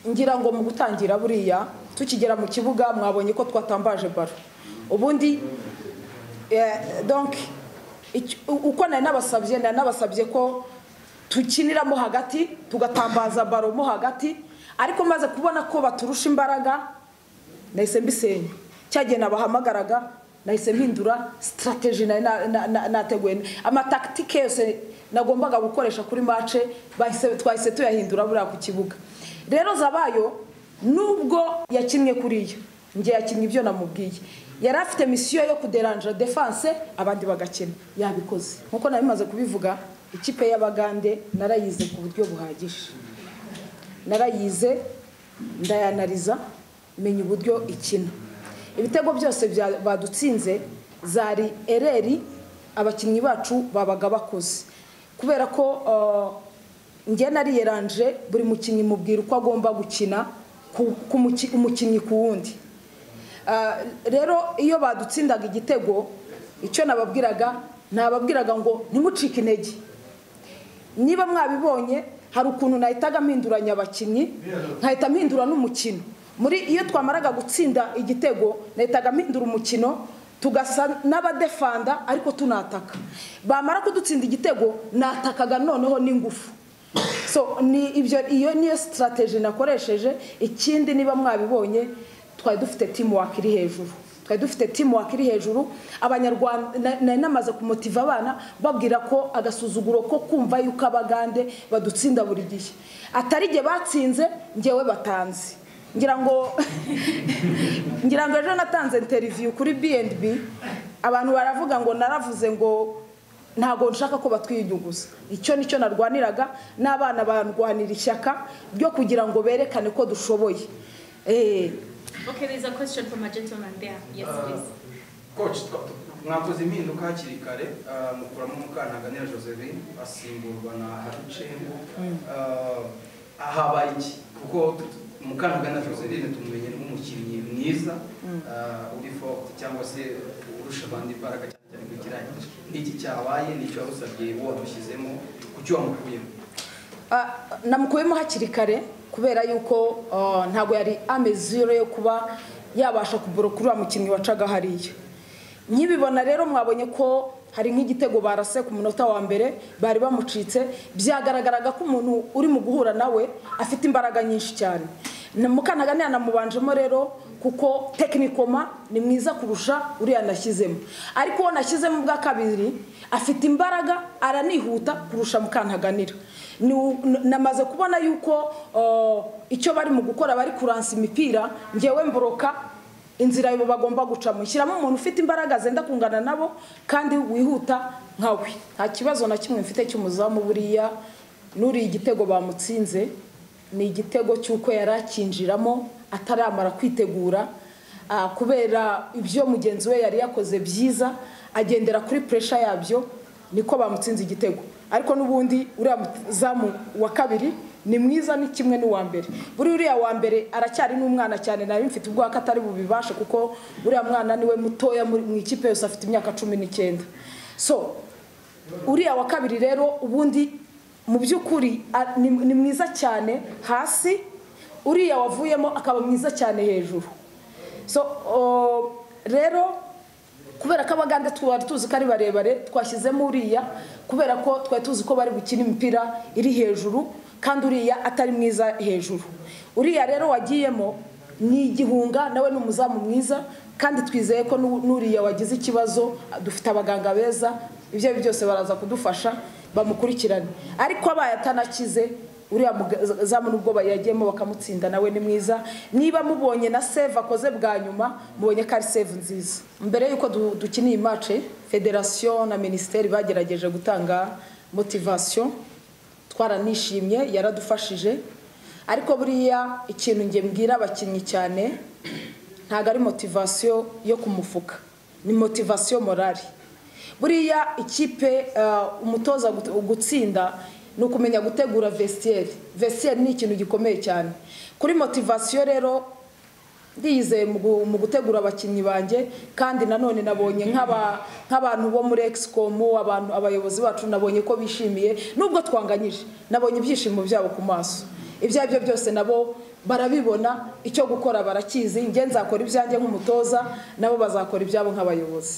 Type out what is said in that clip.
ngira ngo mu gutangira buriya tukigera mu kibuga mwabonye ko twatambaje baro ubundi donke uko nari nabasabye nari nabasabye ko tukiniramo hagati tugatambaza baro mo hagati ariko maze kubona ko baturusha imbaraga nahise mbisenya cya gihe nabahamagaraga nahise mpindura sitarategi nateguye amatakitike yose nagombaga gukoresha kuri mace twahise tuyahindura buriya ku kibuga rero zabayo nubwo yakinnye kuriya njye yakinnye ibyo namubwiye yari afite misiyo yo kuderanja defanse abandi bagakina yabikoze nkuko nabimaze kubivuga ikipe y'abagande narayize ku buryo buhagije narayize ndayanariza menya uburyo ikina ibitego byose badutsinze zari ereri abakinnyi bacu babaga bakoze kubera ko njye nariyeranje buri mukinnyi mubwira uko agomba gukina umukinnyi ku wundi rero iyo badutsindaga igitego icyo nababwiraga nababwiraga ngo ntimucike intege niba mwabibonye hari ukuntu nahitaga mpinduranya abakinnyi nkahita mpindura n'umukino muri iyo twamaraga gutsinda igitego nahitaga mpindura umukino tugasa n'abadefanda ariko tunataka bamara kudutsinda igitego natakaga noneho n'ingufu so ni ibyo iyo niyo sitarategi nakoresheje ikindi niba mwabibonye twari dufite timu iri hejuru twari dufite timu iri hejuru abanyarwanda nari namaze kumotiva abana babwira ko agasuzuguro ko kumva yuko abagande badutsinda buri gihe atari igihe batsinze ngewe batanze ngira ngo ngira ngo ejo natanze interiviyu kuri bnb abantu baravuga ngo naravuze ngo ntabwo nshaka ko batwiyunyuguza icyo nicyo narwaniraga n'abana barwanira ishyaka ryo kugira ngo berekane ko dushoboye Okay, there's a question from a gentleman there. Yes, please. coach mwakoze impinduka hakiri kare ah, mukuramo mukantaganira josephine asimburwa na harucengo ahabaye iki kuko mukantaganira josephine tumumenye nk'umukinnyi mwiza ah, uri forte cyangwa se urusha abandi imbaraga cyane cyane kugira n'iki cyabaye n'icyo warusabye wamushyizemo ku cyo wamukuyemo namukuyemo hakiri kare kubera yuko ntabwo yari amezure yo kuba yabasha kubura kuri wa mukinnyi wacaga hariya nkibibona rero mwabonye ko hari nk'igitego barase ku munota wa mbere bari bamucitse byagaragaraga ko umuntu uri mu guhura nawe afite imbaraga nyinshi cyane mukanaga yanamubanjemo rero kuko tekinikoma ni mwiza kurusha uriya nashyizemo ariko uwo nashyizemo ubwa kabiri afite imbaraga aranihuta kurusha mukantaganira namaze kubona yuko icyo bari mu gukora bari kuransa imipira ngewe mboroka inzira yabo bagomba gucamo shyiramo umuntu ufite imbaraga zenda kungana nabo kandi wihuta nkawe nta kibazo na kimwe mfite cy'umuzamu buriya n'uriya igitego bamutsinze ni igitego cy'uko yari akinjiramo ataramara kwitegura kubera ibyo mugenzi we yari yakoze byiza agendera kuri puresha yabyo niko bamutsinze igitego ariko n'ubundi uriya muzamu wa kabiri ni mwiza ni kimwe n'uwa mbere buri uriya wa mbere aracyari n'umwana cyane nari mfite ubwoba ko atari bubibashe kuko uriya mwana niwe mutoya mu ikipe yose afite imyaka cumi n'icyenda so uriya wa kabiri rero ubundi mu by'ukuri ni mwiza cyane hasi uriya wavuyemo akaba mwiza cyane hejuru so rero kubera ko abagande twari tuzi ko ari barebare twashyizemo uriya kubera ko twari tuzi ko bari gukina imipira iri hejuru kandi uriya atari mwiza hejuru uriya rero wagiyemo ni igihunga nawe ni umuzamu mwiza kandi twizeye ko n'uriya wagize ikibazo dufite abaganga beza ibyo ari byo byose baraza kudufasha bamukurikirane ariko abaye atanakize uriya muzamu n'ubwo yagiyemo bakamutsinda nawe ni mwiza niba mubonye na save akoze bwa nyuma mubonye ko ari save nziza mbere y'uko dukina iyi mace federasiyo na minisiteri bagerageje gutanga motivasiyo twaranishimye yaradufashije ariko buriya ikintu nge mbwira abakinnyi cyane ntabwo ari motivasiyo yo kumufuka ni motivasiyo morari buriya ikipe umutoza gutsinda ni ukumenya gutegura vesiyeri vesiyeri ni ikintu gikomeye cyane kuri motivasiyo rero ndiyizeye mu gutegura abakinnyi banjye kandi nanone nabonye nk'abantu bo muri egisikomu abayobozi bacu nabonye ko bishimiye nubwo twanganyije nabonye ibyishimo byabo ku maso ibyo ari byo byose nabo barabibona icyo gukora barakizi njye nzakora ibyanjye nk'umutoza nabo bazakora ibyabo nk'abayobozi